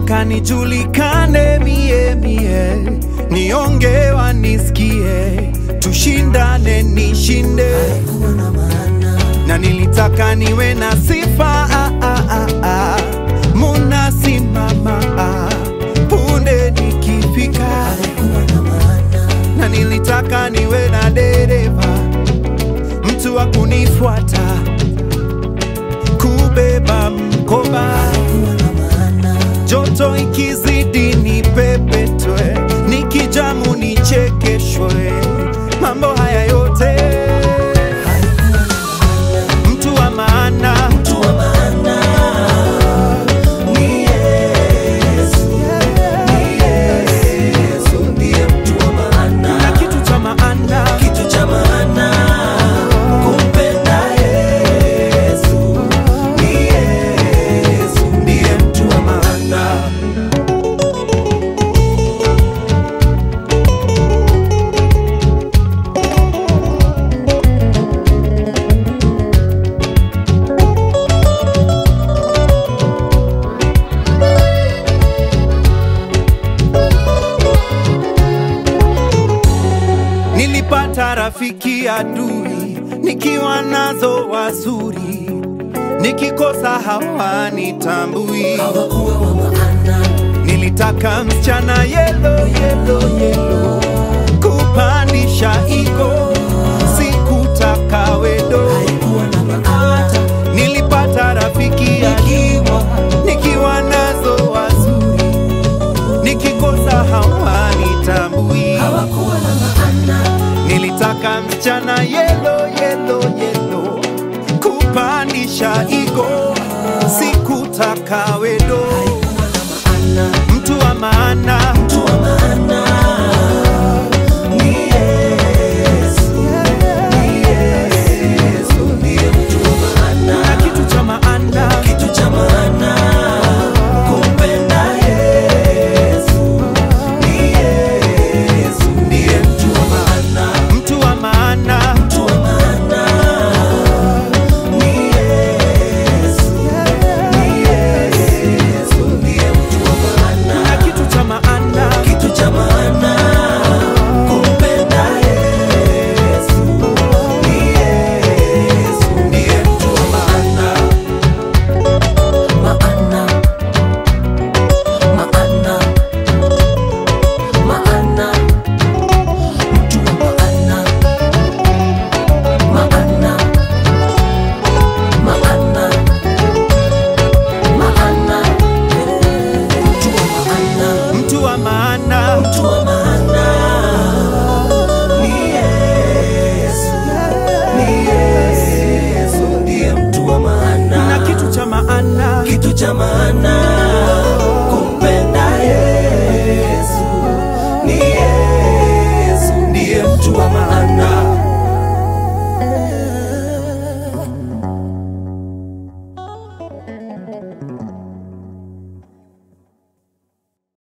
nilitaka nijulikane mie mie, nionge wanisikie, tushindane nishinde, na nilitaka niwe na sifa ah, ah, ah, ah. munasimama ah. punde nikifika, na nilitaka niwe na dereva, mtu wa kunifuata kubeba mkoba joto ikizidi ni pepetwe, nikijamu nichekeshwe, mambo haya yote mtu wa maana na kitu cha maana ndiye mtu wa maana. Nilipata rafiki adui, nikiwa nazo wazuri, nikikosa hawanitambui. Nilitaka msichana yelo yelo yelo, kupandisha ego, sikutaka wedo. Nilipata rafiki akiwa, nikiwa nazo wazuri, nikikosa hawanitambui. Nilitaka msichana yelo yelo yelo, kupandisha ego, sikutaka wedo. Mtu wa maana, na kitu cha maana, ndiye mtu wa maana, mtu wa maana, na kitu cha maana, Kitu cha maana kumpenda Yesu ni Yesu ndiye mtu wa maana. maana maana maana mtu wa maana maana maana maana mtu wa maana mtu wa maana, mtu wa maana ni Yesu ni Yesu ndiye mtu wa maana na kitu cha maana, kitu cha maana kumpenda Yesu ni Yesu ndiye mtu wa maana